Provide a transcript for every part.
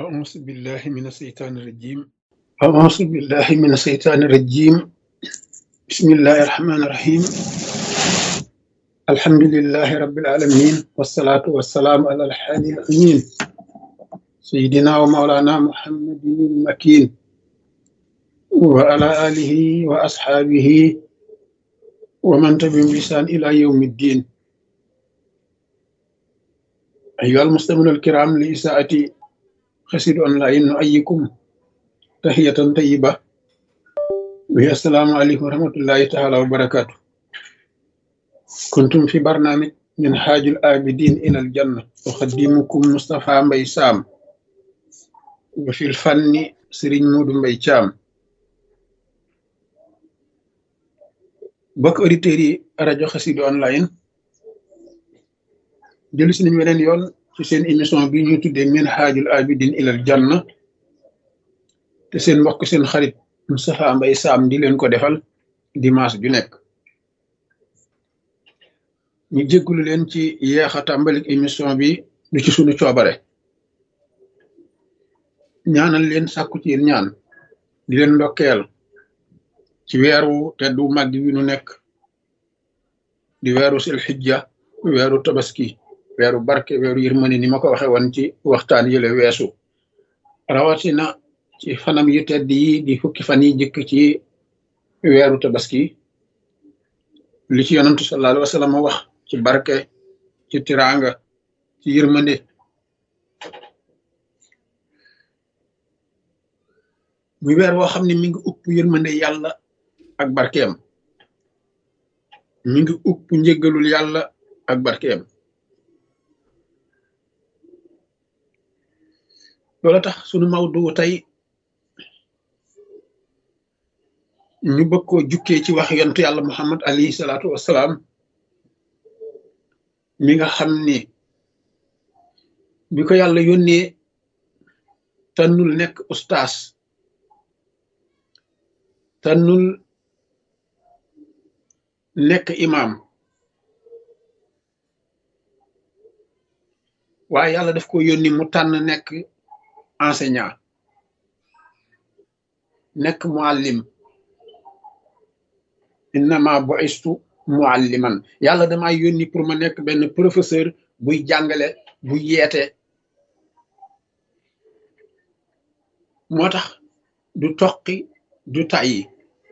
أعوذ بالله من الشيطان الرجيم أعوذ بالله من الشيطان الرجيم بسم الله الرحمن الرحيم الحمد لله رب العالمين والصلاة والسلام على الحادي الأمين سيدنا ومولانا محمد المكين وعلى آله وأصحابه ومن تبعهم بإحسان إلى يوم الدين أيها المستمعون الكرام لإساءة خسر أونلاين نؤيكم تحية طيبة وهي السلام عليكم ورحمة الله تعالى وبركاته كنتم في برنامج من حاج الآبدين إلى الجنة أخدمكم مصطفى مبي سام وفي الفن سرين مود مبي شام bokk auditeurs yi rajo Xassida online jëlu si nañ weneen yoon ci seen émission bi ñuy tuddee min haajul abidin ilal janna te seen mbokk seen xarit Moustapha Mbaye Sam di leen ko defal dimanche ju nekk ñu jéggulu leen ci yeex a tàmbalik émission bi du ci sunu coobare ñaanal leen sàkku ci yéen ñaan di leen ndokkeel ci weeru teddu màgg wi nu nekk di weeru sil xijja weeru tabaski weeru barke weeru yërmande ni ma ko waxe woon ci waxtaan yële weesu rawatina ci fanam yu tedd yi di fukki fan yi jëkk ci weeru tabaski li ci yonantu sallallahu alayhi wa sallam wax ci barke ci tiraanga ci yërmande muy weer woo xam ne mi ngi upp yërmande yàlla ak barkeem mi ngi upp njëggalul yàlla ak barkeem loola tax sunu mawdu tey ñu bëgg koo jukkee ci wax yontu yàlla muhammad alayhi salaatu wassalaam mi nga xam ni bi ko yàlla yónnee tànnul nekk ustaas tànnul nekk imam waaye yàlla daf ko yónni mu tànn nekk enseignant nekk muallim innama bu'istu mualliman yàlla damaa yónni pour ma nekk benn professeur buy jàngale buy yeete moo tax du toqi du tàyyi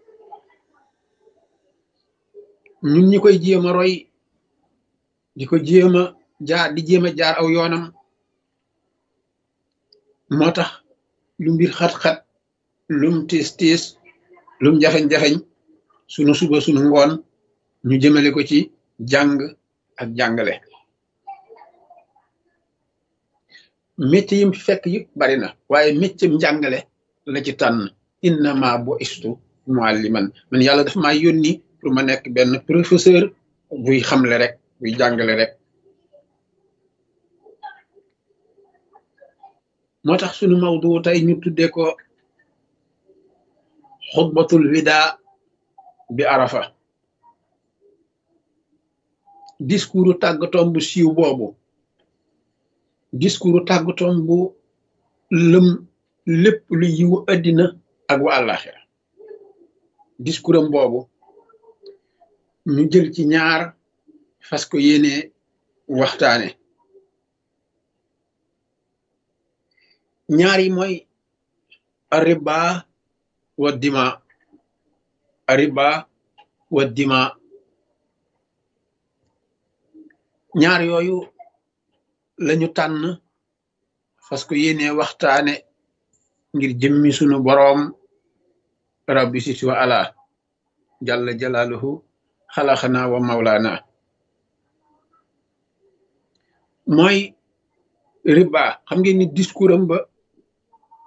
ñun ñi koy jéem a roy di ko jéem a jaar di jéem a jaar aw yoonam moo tax lu mbir xat-xat lum tiis tiis lum jafeñ-jafeñ sunu suba sunu ngoon ñu jëmale ko ci jàng ak jàngale métier yim fi fekk yëpp bari na waaye métier njàngale la ci tànn innama bu istu mualliman man yàlla dafa maa yónni pour ma nekk benn professeur buy xamle rek buy jàngale rek moo tax sunu mawdu tey ñu tuddee ko xutbatul wida bi arafa discours tàggatoom bu siiw boobu discours tàggatoom bu lëm lépp lu yiwu addina ak wa àllaaxira discours am boobu ñu jël ci ñaar fas ko yéene waxtaane ñaar yi mooy ariba wa dima ariba wa dima ñaar yooyu lañu tànn fas ko yéene waxtaane ngir jëmmi sunu boroom rabbi siti wa ala jalla jalaaluhu xalaxana wa mawlaana mooy riba xam ngeen ni discours am ba